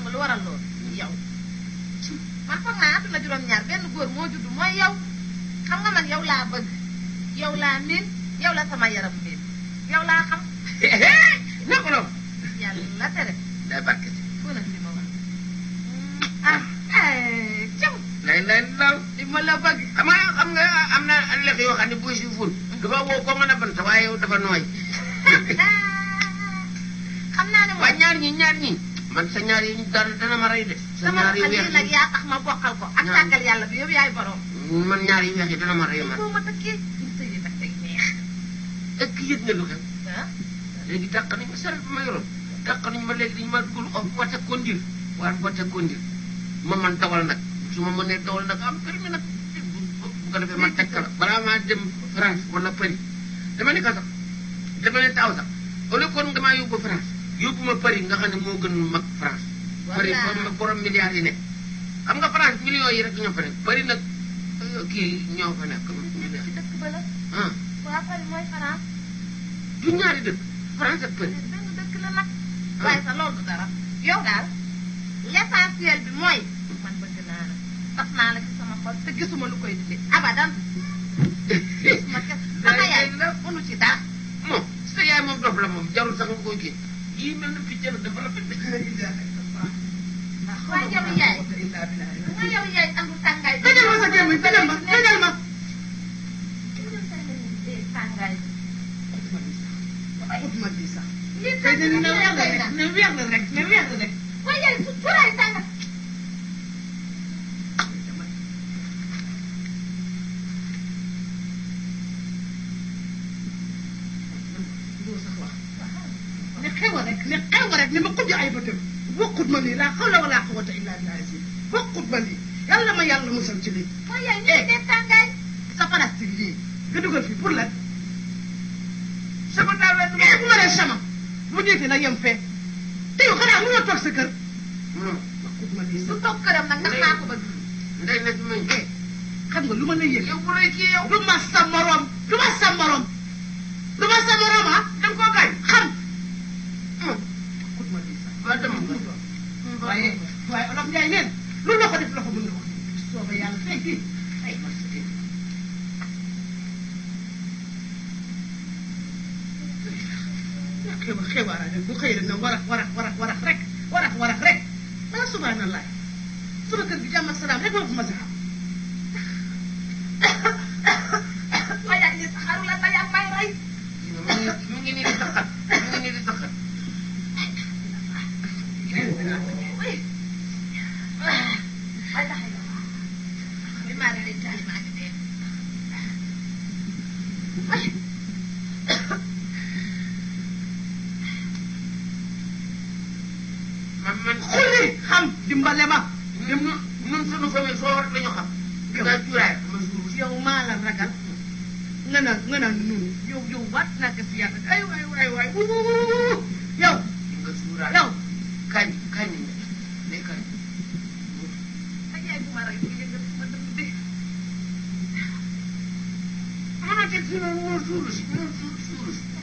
nga lu waral loolu yow man foog naa àdduna juróom-ñaar benn góor moo judd mooy yow xam nga man yow laa bëgg yow laa miin yow la sama yaram miin yow laa xam naka la yàlla tere day barke si foo nag li ma wax ah eh caw lay lay law li ma la bëgg xam nga xam nga am na lex yoo xam ne buy si ful dafa woo ko mën a bant waaye yow dafa nooy xam naa ne waaye moom ñaar ñi ñaar ñi man sa ñaar yi dana dana ma rey de sa sama ñaar yu xel weex yi nag yaa tax ma bokkal ko ak Ñaar- tàggal yàlla bi yow yaay borom yi man ñaar yu weex yi dana ma rey man boo ma tëkkee ñu sëyi nag tey neex est-ce que yëg nga lu xew ah léegi dàq nañ ma saret bi ma yoroon dàq nañ ma léegi dañu ma dugal of boîte conduire waar boîte conduire ma man dawal nag su ma mënee dawal nag am permis nag bu bu ko defee ma tekk la balaa maa dem France wala Paris dama ne ko sax dama ne taw sax au lieu kon nga maa yóbbu France yóbbu ma Paris nga xam ne moo gën mag France Paris Voilà. borom borom milliards yi nekk xam nga France millions yi rek ñoo fa nekk Paris nag euh, kii ñoo fa nekk milliards ci dëkk ba la ah waa Paris mooy France du ñaari dëkk France ak Paris benn dëkk la nag waaye sa loolu du dara yow daal l'essentiel bi mooy man bëgg naa la tas naa la ci sama xol te gisuma lu koy dindi abadan gisuma kes sama yaay mënu ci dara moom sa yaay moom dof la moom jarul sax nga koy kii yii mel na picc la dafa la fekk. waaye yow yaay nga yow yaay andu tàngaay bi tëjal ma sa gémmiñ tëjal ma tëjal ma tàngaay ut ma lii sax lii tey de ne weer la tàngaay rek ne weer la rek ne weer la rek waaye yaay su furaay tàngaay doo sax wax ne xew a rek ne xew a rek ne ma kujj ay bëtam bokkut ma lii laa xawla wala quwwata illa billah bokkut ma lii yàlla ma yàlla musal ci lii waaye yaay ñu dee tàngaay sa plastique lii nga dugal fii pour lan sama daal la du eh bu ma nee sama bu ñëwee na yem fee te yow xanaa mënoo toog sa kër ma. bokkut ma lii su sax toog këram nag ndax maa ko bëgg ndey na ci mañ. eh xam nga lu ma lay yëg yow bu lay kii yow. du ma sa morom du ma sa morom du ma sa morom ah da nga koo gaañ. xam moom bokkut ma lii sax waa dama ko. waaye waaye olof Njaay neen lu loxo def loxo mën na ko sooba yàlla fay fii ay xewa xewaara rek bu xëy rek nga warax warax warax warax rek warax warax rek ah subhanallah sama kër gi jàmm ak salaam rek moo fi ma si xam waaye yaay ñu saxaru la ba yaa may rey mu ngi mu ngi nii di saxat mu ngi nii di saxat. ay taxay la bi maa ngi lay jaay maa ngi dee man man. xulli xam dimbale ma ñun ñun ñun suñu famille soo rek la ñu xam. nga cuuraay ma suur si. yow maa la ragal nga naan nga naan nun yow yow waat naa ko si yàlla ay waay waay waay wu wu wu wu yow nga suuraay. yow kañ kañ ne kañ. ay yaay bu ma rey bu yëngal sama dënd bi mën na teg fii noonu moo suuru si moo suur suuru si.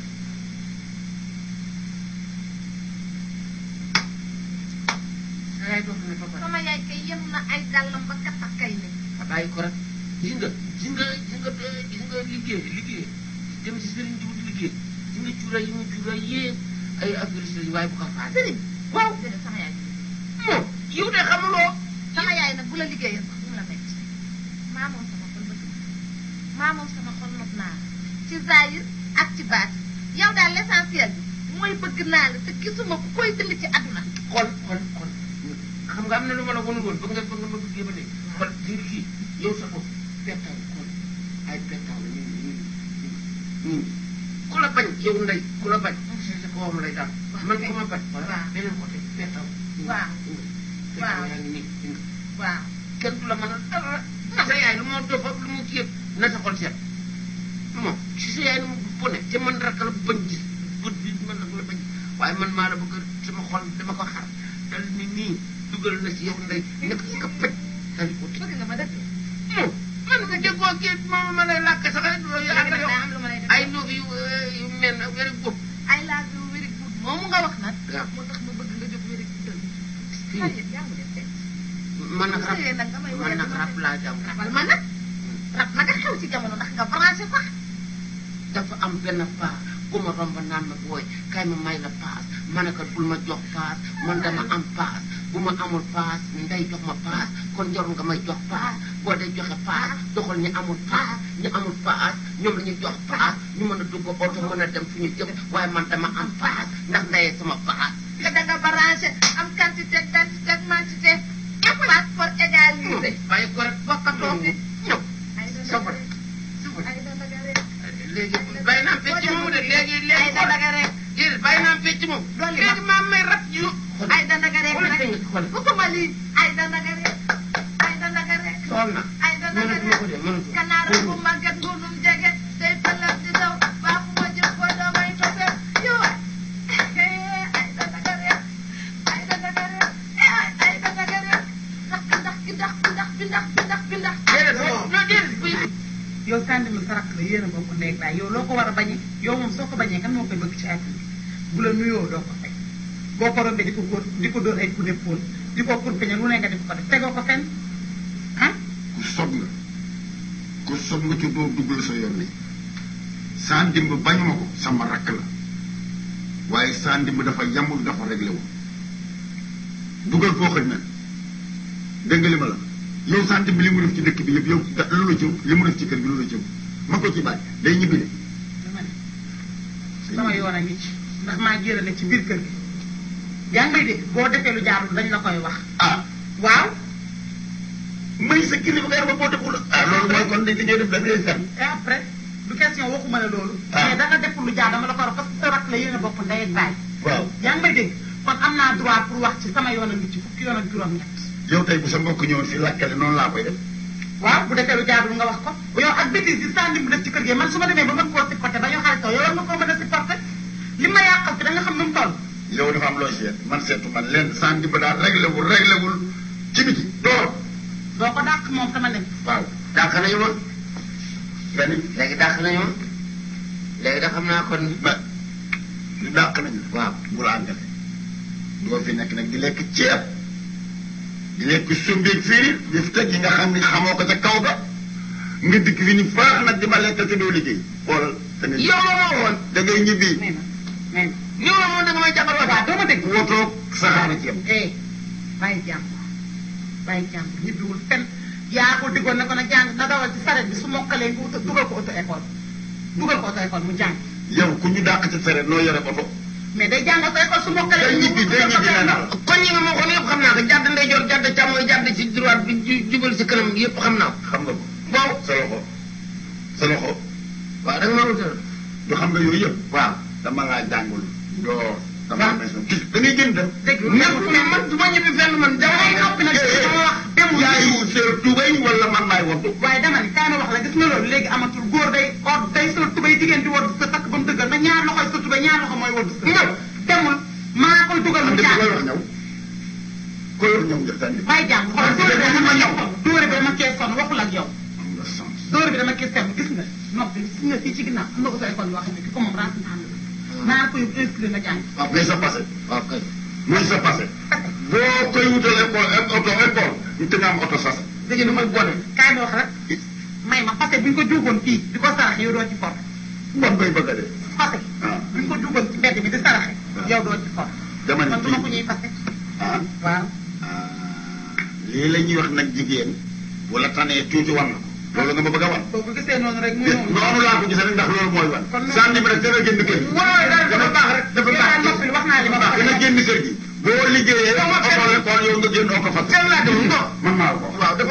sa yaay dox na fa pare. sama yaay kay yem na ay dàllam ba kat ak kay ne a bàyyi ko rek gis nga gis nga gis nga gis nga liggéey liggéey dem si sëriñ di wut liggéey gis nga cuuraay yi mu cuuraay yépp ay affaire sëriñ waaye bu ko faale. sëriñ waaw déedéet sama yaay moom yow de xamuloo. sama yaay nag bu la liggéeyee sax mu la metti maa moom sama xol bëgg maa moom sama xol nopp naa la ci zaahir ak ci baat yow daal l'essentiel bi mooy bëgg naa la te gisuma ku koy dindi ci àdduna xol xol xol xam nga am na lu ma la wanul woon ba nga ba nga ma bëggee ba ne xol di nga kii yow sa bopp pettaaw xol ay pettaaw la ñu ñu ñu ku la bañ yow ndey ku la bañ si sa kawam lay daal man ku ma bañ wala waaw. beneen côté pettaaw Waaw. pettaaw Waaw. yaa ngi nii dégg nga waaw kenn du la mën a dara na sa yaay lu moo dof ak lu mu kii yëpp na sa xol seet moom si sa yaay nu mu bone te man rek la bañ gis bët bi man nag la bañ waaye man maa la bëgg sama xol dama ko xar dal ni nii dugal na si yow ndey nekk si ka pëj dal di ko tëj bëgg nga ma dëgg moom man nga déggoo kii moom ma lay làkk sax ay léegi nag daa yow am lu ma lay def ay noob yu yu mel na wéri bopp ay laa bi wéri guud moomu nga wax nag waaw moo tax ma bëgg nga jóg wéri guudal xale yëpp jàngu leen teg man nag rab sëyee nag nga may man woyal nag ma rab laa jàng rabal ma nag rab nag a xew ci jamono ndax nga branché sax dafa am benn paa ku ma romb naan ma booy kay ma may la paas ma ne ko bul ma jox paas man dama am paas bu ma amul paas ndey jox ma paas kon jarul nga may jox paas boo dee joxe paas doxal ñu amul paas ñu amul paas ñoom la ñuy jox paas ñu mën a dugg oto mën a dem fu ñu jëm waaye man dama am paas ndax ndeyee sama paas nga da nga branché am quantité quantité ak quantité passeport égalisé bàyyi ko rek bokkatoo fi ñëw ay da safar ay da daga rek léegi bàyyi naa fecc moomu de léegi ay léegi da daga rek déedéet bàyyi naa fecc moom Dolli ma. léegi maa may rab yu ay da daga rek xoolal rek tey xoolal bëgguma lii ay da daga rek ay da daga rek xool na ay da daga mënatuma ko de rek mënatuma kanaara bu màgget ngunum jege tey pëlal di daw baa fu ma jëm ko damay tose yow ay da daga rek ay da daga rek ay ay da daga rek ndax ki ndax ki ndax bi ndax bi ndax bi ndax bi ndax déedéet non déedéet buy yow sànni ma sa rakk la yéen a bokk ndey ak baay yow loo ko war a bañee yow moom soo ko bañee kan moo koy bëgg ci àdduna bu la nuyoo doo ko fekk boo ko rombee di ko góor di ko dóor ay coup d'épaule di ko kurpeñe lu ne nga di ko def tegoo ko fenn ah ku sob nga ku sob nga ci doo duggal sa yoon ni saa ndimb bañuma ko sama rakk la waaye saa ndimb dafa yamul dafa réglé wu dugal foo xëj na dégg nga li ma la yow saa ndimb li mu def ci dëkk bi yëpp yow da- lu la ci li mu def ci kër bi lu la ci ma ko ci bàyyi day ñibbi de dama ne sama yoon a ngi ci ndax maa jërale ci biir kër gi yaa ngi may dégg boo defee lu jaarul dañ la koy wax ah waaw may sa kilifa nga ba boo deful ah loolu mooy kon dañ dañoo def da ngay fen et après du question waxuma la loolu Ah. mais da nga deful lu jaar dama la ko wax parce que sa rakk la yéen a bokk ndey ak baay waaw yaa ngi may dégg kon am naa droit pour wax ci sama yoon a ngi ci fukki yoon ak juróom-ñett yow tey bu sa mbokk ñëwoon fii laajkale noonu laa koy def waaw bu defee lu jaarul nga wax ko yow ak bêtise yi sànni mu def ci kër gi man su ma demee ba mën koo supporté ba ñu xaritoo yow war nga koo mën a supporté li ma yàqal fi da nga xam nu mu toll yow dafa am loo seet man seetu man leen saa ndimb daal réglé wul réglé wul ci biti door doo ko dàq moom sama nekk waaw dàq nañu ma nga ni léegi dàq nañu ma léegi da xam naa kon ba lu dàq nañu waaw bu la àndale doo fi nekk nag di lekk ceeb di lekk sumbeeg fii di fi teg yi nga xam ni xamoo ko ca kaw ga nga dikk fi ni faax nag di ma lekk te doo liggéey xoolal da ngay yow la ma woon da ngay ñibbi nee na nee na yow la ma woon da nga may jàppal waaw wata doo ma dégg wotoog saxaara ci yam eh bàyyi jàmbur bàyyi jàmbur ñibbiwul fenn yaa ko diggoon ne ko na jàng na dawal ci saret bi su mokkalee nga uta dugal ko auto école dugal ko auto école mu jàng yow ku ñu dàq ci fere noo yore oto mais day jàng auto école su mokkalee day ñibbi day ñibbi nee naa la kon ñi nga ma waxoon yëpp xam naa ko jàdd ndeyjoor jàdd càmmooy jàdd ci droite bi ju- jubal si kanam yëpp xam naa ko xam nga ko waaw sa loxo sa loxo waaw da nga ma wutal du xam nga yooyu yëpp waaw dama laa jàngul doo dama am raison gis da ngay gën dem dégg ñëpp mais man du ma ñibbi fenn man dama ay noppi nag sama wax demul yaay seer tubay wala man maay waddu waaye dama ne kaay ma wax la gis nga loolu léegi amatul góor day or day sol tubay jigéen di woddu sa takk ba mu dëggal na ñaar loxoy sa tubay ñaar loxo mooy woddu sa ñëw demul maa koy dugal mu am jaar koy wax ñëw koy wax ñëw nga tànn bàyyi jàng xoolal dóore bi dama ñëw dóore bi dama kee sonn waxul ak yow am nga sens dóore bi dama kee sonn gis nga noppi gis nga fii ci ginnaaw am na ko sa école yoo xam ne ki ko moom rense naa naa ko yóbbu inscrire na jàng waaw muy sa passé waaw kay muy sa passé boo koy wutal école auto école ñu te nga am auto sas léegi damay bone kaay ma wax rek may ma parce que bu ñu ko juugoon fii di ko sarax yow doo ci for bon bay bëgg a dee parce que ah bu ñu ko juugoon ci mbedd bi di saraxe yow doo ci for dama ne man du ma ko kii ñuy fase ah waaw ah lii la ñuy wax nag jigéen wala tanee tuuti wan na ko loolu nga ma bëgg a wan boo ko gisee noonu rek muy gis noonu noonu laa ko gisee rek ndax loolu mooy wan Kon noonu- sànni bi rek dana génn kër gi waaw dafa baax rek dafa yow baax daal noppi wax naa li ma wax dana génn kër gi boo liggéeyee auto l'école yow nga génn auto fas fenn laa dem non man maa la ko wax waaw